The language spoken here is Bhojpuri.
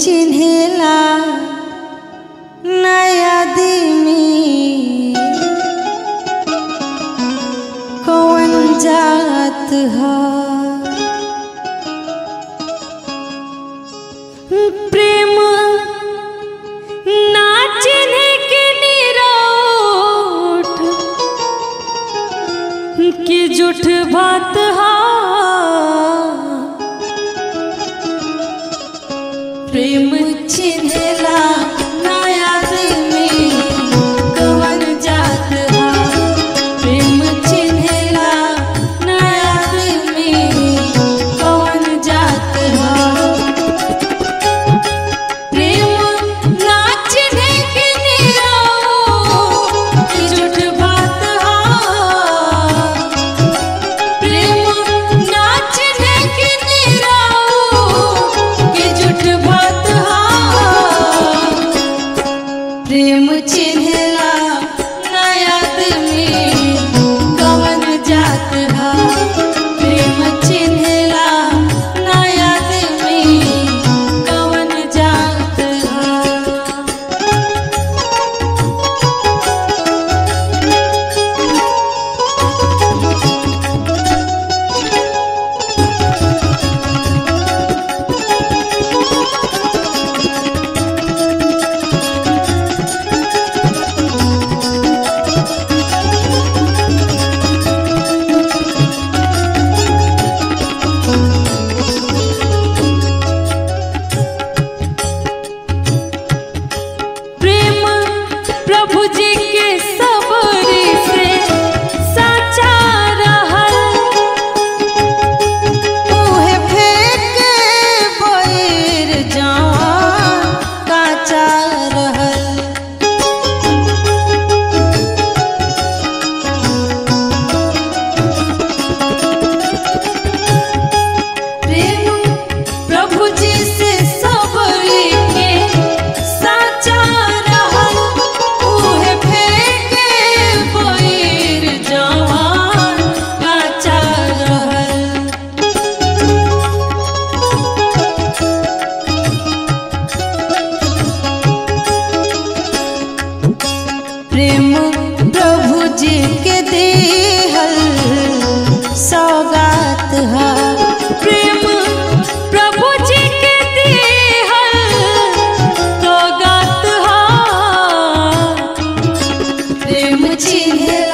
चिन्हेला नया दिमी कौन जात है प्रेम ना चिन्हे के निरोठ कि झूठ बात हा प्रेम चिन्हेला नया में कवन जात हा प्रेम चिन्हेला नया में कवन जात हा प्रेम नाचने के निराओ की झूठ बात हा प्रेम नाचने के निराओ की झूठ बात हा प्रेम चिन्हला नया में कवन जात हा प्रेम चिन्हला नया में कवन जात हा प्रेम प्रभु जी के सबरी से साचा रहल उहे फेंक बैर जान काचा रहल प्रेम प्रभु जी से सबरी के साचा रहल उहे फेंके बैर जवान काचा रहल प्रेम प्रभु जी के देहल सौगात है प्रेम प्रभु जी के देहल सौगात है प्रेम चिन्हला